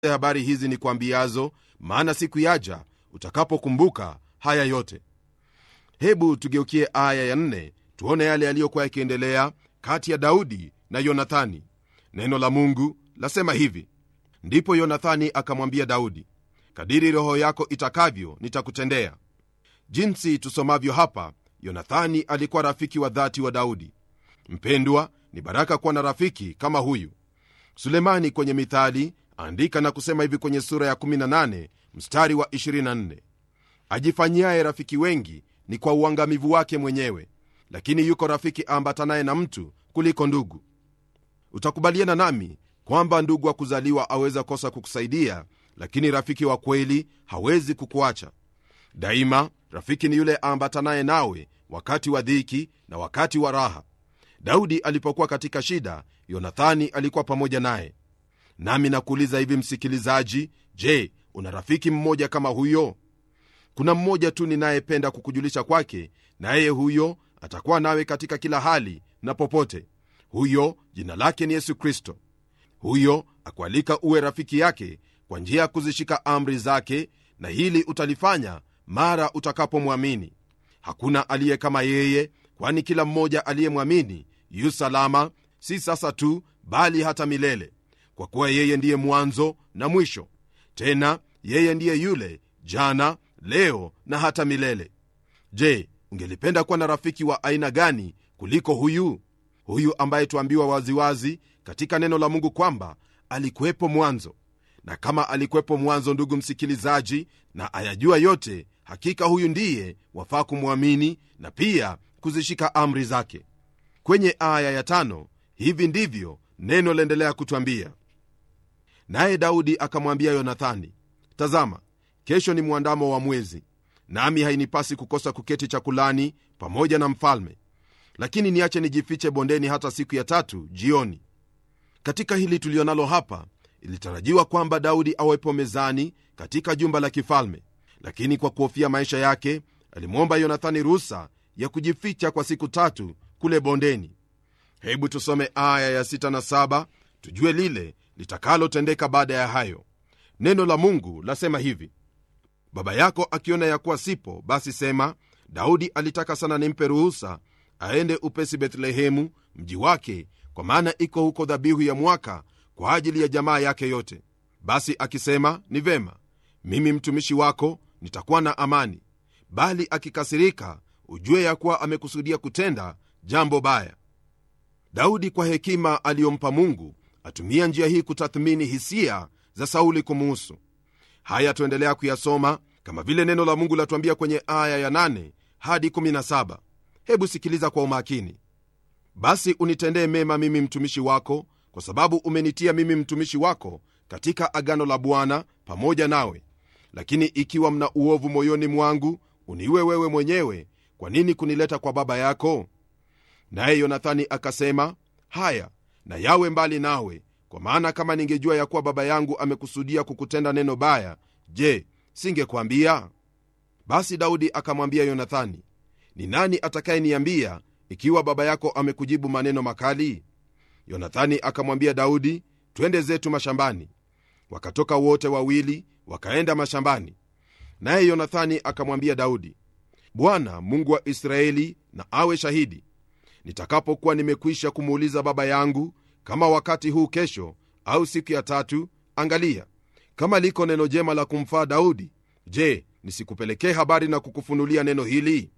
habari hizi ni kuambiazo maana siku yaja utakapokumbuka haya yote hebu tugeukie aya ya nne tuone yale yaliyokuwa yakiendelea kati ya daudi na yonathani neno la mungu lasema hivi ndipo yonathani akamwambia daudi kadiri roho yako itakavyo nitakutendea jinsi tusomavyo hapa yonathani alikuwa rafiki wa dhati wa daudi mpendwa ni baraka kuwa na rafiki kama huyu sulemani kwenye mithali andika na kusema hivi kwenye sura ya 18 mstari wa 24 ajifanyiaye rafiki wengi ni kwa uangamivu wake mwenyewe lakini yuko rafiki aambatanaye na mtu kuliko ndugu utakubaliana nami kwamba ndugu wa kuzaliwa aweza kosa kukusaidia lakini rafiki wa kweli hawezi kukuacha daima rafiki ni yule aambatanaye nawe wakati wa dhiki na wakati wa raha daudi alipokuwa katika shida yonathani alikuwa pamoja naye nami nakuuliza hivi msikilizaji je una rafiki mmoja kama huyo kuna mmoja tu ninayependa kukujulisha kwake naye huyo atakuwa nawe katika kila hali na popote huyo jina lake ni yesu kristo huyo akualika uwe rafiki yake kwa njia ya kuzishika amri zake na hili utalifanya mara utakapomwamini hakuna aliye kama yeye kwani kila mmoja aliyemwamini yu salama si sasa tu bali hata milele kwa kuwa yeye ndiye mwanzo na mwisho tena yeye ndiye yule jana leo na hata milele je ungelipenda kuwa na rafiki wa aina gani kuliko huyu huyu ambaye tuambiwa waziwazi katika neno la mungu kwamba alikuwepo mwanzo na kama alikuwepo mwanzo ndugu msikilizaji na ayajua yote hakika huyu ndiye wafaa kumwamini na pia kuzishika amri zake kwenye aya ya tano hivi ndivyo neno laendelea kutwambia naye daudi akamwambia yonathani tazama kesho ni mwandamo wa mwezi nami hainipasi kukosa kuketi chakulani pamoja na mfalme lakini niache nijifiche bondeni hata siku ya tatu jioni katika hili tulionalo hapa ilitarajiwa kwamba daudi awepo mezani katika jumba la kifalme lakini kwa kuhofia maisha yake alimwomba yonathani ruhusa ya kujificha kwa siku tatu kule bondeni hebu tusome aya ya 6 na 7 tujue lile litakalotendeka baada ya hayo neno la mungu lasema hivi baba yako akiona ya kuwa sipo basi sema daudi alitaka sana nimpe ruhusa aende upesi bethlehemu mji wake kwa maana iko huko dhabihu ya mwaka kwa ajili ya jamaa yake yote basi akisema ni vema mimi mtumishi wako nitakuwa na amani bali akikasirika ujue ya kuwa amekusudia kutenda jambo baya daudi kwa hekima aliyompa mungu atumia njia hii kutathmini hisia za sauli kumuhusu haya tuendelea kuyasoma kama vile neno la mungu latuambia kwenye aya ya 8 hadi 17 hebu sikiliza kwa umakini basi unitendee mema mimi mtumishi wako kwa sababu umenitia mimi mtumishi wako katika agano la bwana pamoja nawe lakini ikiwa mna uovu moyoni mwangu uniwe wewe mwenyewe kwa nini kunileta kwa baba yako naye yonathani akasema haya na yawe mbali nawe kwa maana kama ningejua ya kuwa baba yangu amekusudia kukutenda neno baya je singekwambia basi daudi akamwambia yonathani ni nani atakayeniambia ikiwa baba yako amekujibu maneno makali yonathani akamwambia daudi twende zetu mashambani wakatoka wote wawili wakaenda mashambani naye yonathani akamwambia daudi bwana mungu wa israeli na awe shahidi nitakapokuwa nimekwisha kumuuliza baba yangu kama wakati huu kesho au siku ya tatu angalia kama liko neno jema la kumfaa daudi je nisikupelekee habari na kukufunulia neno hili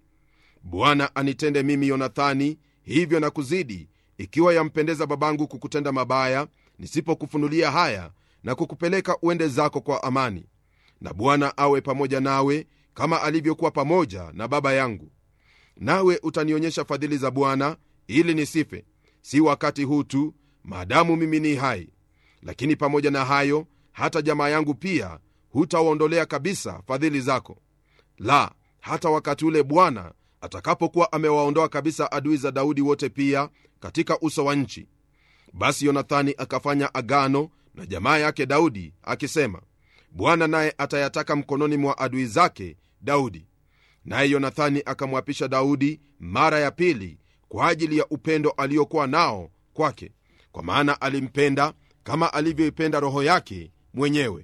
bwana anitende mimi yonathani hivyo na kuzidi ikiwa yampendeza babangu kukutenda mabaya nisipokufunulia haya na kukupeleka uende zako kwa amani na bwana awe pamoja nawe kama alivyokuwa pamoja na baba yangu nawe utanionyesha fadhili za bwana ili nisife si wakati huu tu maadamu mimi ni hai lakini pamoja na hayo hata jamaa yangu pia hutawaondolea kabisa fadhili zako la hata wakati ule bwana atakapokuwa amewaondoa kabisa adui za daudi wote pia katika uso wa nchi basi yonathani akafanya agano na jamaa yake daudi akisema bwana naye atayataka mkononi mwa adui zake daudi naye yonathani akamwapisha daudi mara ya pili kwa ajili ya upendo aliokuwa nao kwake kwa maana alimpenda kama alivyoipenda roho yake mwenyewe